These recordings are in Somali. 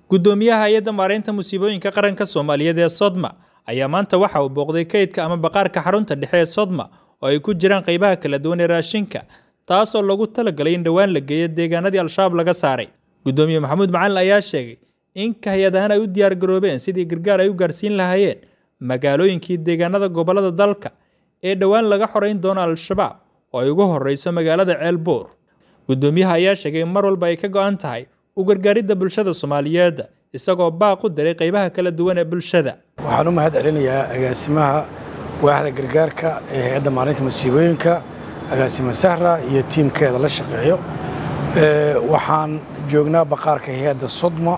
Guddoomiyaha Hay'adda Maareynta Musiibooyinka Qaranka Soomaaliyeed ee Sodma ayaa maanta waxa uu booqday kaydka ama bakhaarka xarunta dhexe ee Sodma oo ay ku jiraan qaybaha kala duwan ee raashinka, taasoo loogu talagalay in dhowaan la geeyo deegaanadii Al-shabaab laga saaray. Guddoomiye Maxamuud Macalin ayaa sheegay in hay'adahan ay u diyaar garoobeen sidii gargaar ay u gaarsiin lahaayeen magaalooyinkii deegaanada gobollada dalka ee dhowaan laga xoreyn doono Al-shabaab oo ay ugu horreyso magaalada Ceelbuur. Guddoomiyaha ayaa sheegay in mar walba ay ka go'an tahay u gargaaridda bulshada Soomaaliyeed isagoo baaq u diray qaybaha kala duwan ee bulshada. waxaan u mahad celinayaa agaasimaha waaxda gargaarka ee hay-adda maalinta masiibooyinka agaasima sahra iyo tiimkeeda la shaqeeyo Ee, waxaan joognaa baqaarka hay-adda sodma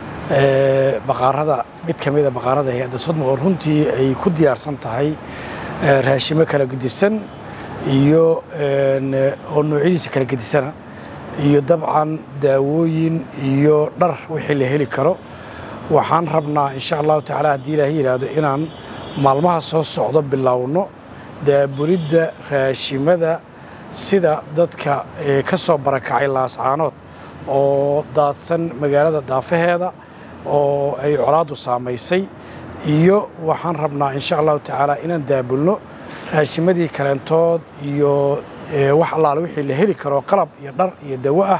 ee, baqaarada mid ka mida baqaarada hay-adda sodma oo runtii ay ku diyaarsan tahay ee, raashimo kala gedisan iyo een, oo noocyadiisa kala gedisana iyo dabcan daawooyin iyo dhar wixii la heli karo waxaan rabnaa insha allahu tacaala haddii ilaahay yidhaahdo inaan maalmaha soo socdo bilowno daabulidda raashimada sida dadka ee, ka soo barakacay laascaanood oo daadsan magaalada daafaheeda oo ay colaaddu saamaysay iyo waxaan rabnaa insha allahu tacaala inaan daabulno raashimadii kaleentood iyo ee, wax allaale wixii la heli karo qalab iyo dhar iyo dawo ah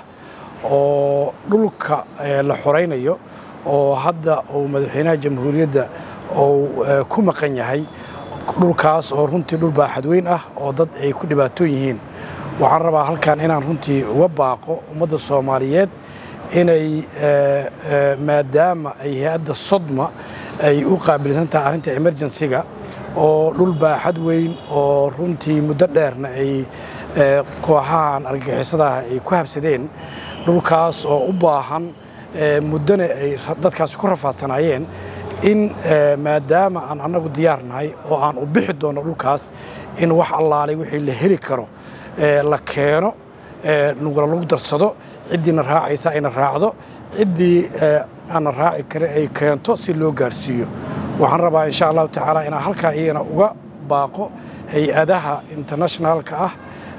oo dhulka ee, la xoraynayo oo hadda uu madaxweynaha jamhuuriyadda uu ee, ku maqan yahay dhulkaas oo runtii dhul baaxad weyn ah oo dad ay ku dhibaatoon yihiin waxaan rabaa halkan inaan runtii uga baaqo ummadda soomaaliyeed inay ee, ee, maadaama ay hay-adda sodma ay u qaabilsan tahay arrinta emergensiga oo dhul baaxad weyn oo runtii muddo dheerna ay ee, kooxahan argagixisadaha ay ku habsadeen dhulkaas oo u baahan ee, muddona ay ra- dadkaasi ku rafaadsanaayeen in ee, maadaama aan annagu diyaar nahay oo aan u bixi doono dhulkaas in wax allaalay wixii la heli karo ee, la keeno ee, nugula lagu darsado ciddiina raacaysa ayna raacdo ciddii ee, aanna raaci karin ay keento si loo gaarsiiyo waxaan rabaa insha allahu tacaala inaan halkan iyagana uga baaqo hay-adaha internationalka ah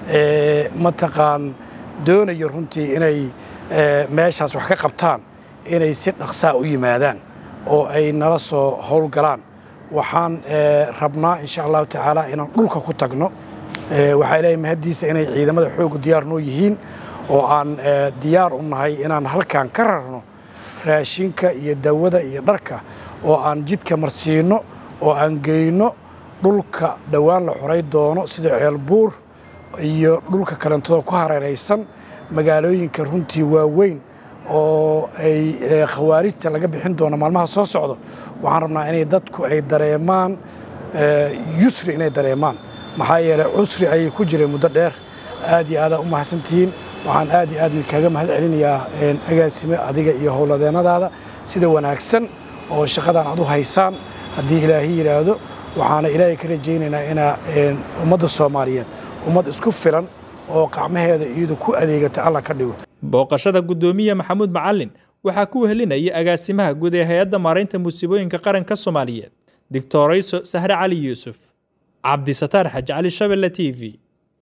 ee mataqaan doonayo runtii inay ee, meeshaas wax ka qabtaan inay si dhaqsaa u yimaadaan oo ay nala soo howlgalaan waxaan ee, rabnaa insha allahu tacaala inaan dhulka ku tagno Ee, waxaa ilaahay mahaddiisa inay ciidamada xooggu diyaar noo yihiin oo aan ee, diyaar u nahay inaan halkan ka rarno raashinka iyo dawada iyo dharka oo aan jidka marsiino oo aan geyno dhulka dhowaan la xoray doono sida ceelbuur iyo dhulka kalentooda ku hareeraysan magaalooyinka runtii waaweyn oo ay ee, khawaarijta laga bixin doono maalmaha soo socdo waxaan rabnaa inay dadku ay dareemaan ee, yusri inay dareemaan maxaa yeelay cusri ayay ku jireen muddo dheer aad iyo aadaa u mahadsantihiin waxaan aad iyo aad kaaga mahad celinayaa een, agaasime adiga iyo howladeennadaada sida wanaagsan oo shaqadan aad u haysaan haddii ilaahay yidhaahdo waxaana ilaahay ka rajaynaynaa inaa een, ummadda soomaaliyeed ummad isku filan oo qacmaheeda iyadu ku adeegata alla ka dhigo Booqashada Guddoomiye Maxamuud Macalin waxaa ku wehelinayay agaasimaha guud ee Hay'adda Maareynta Musiibooyinka Qaranka Soomaaliyeed, Dictorayso Sahre Cali Yuusuf, Cabdi Sataar Xaj Cali Shabelle TV.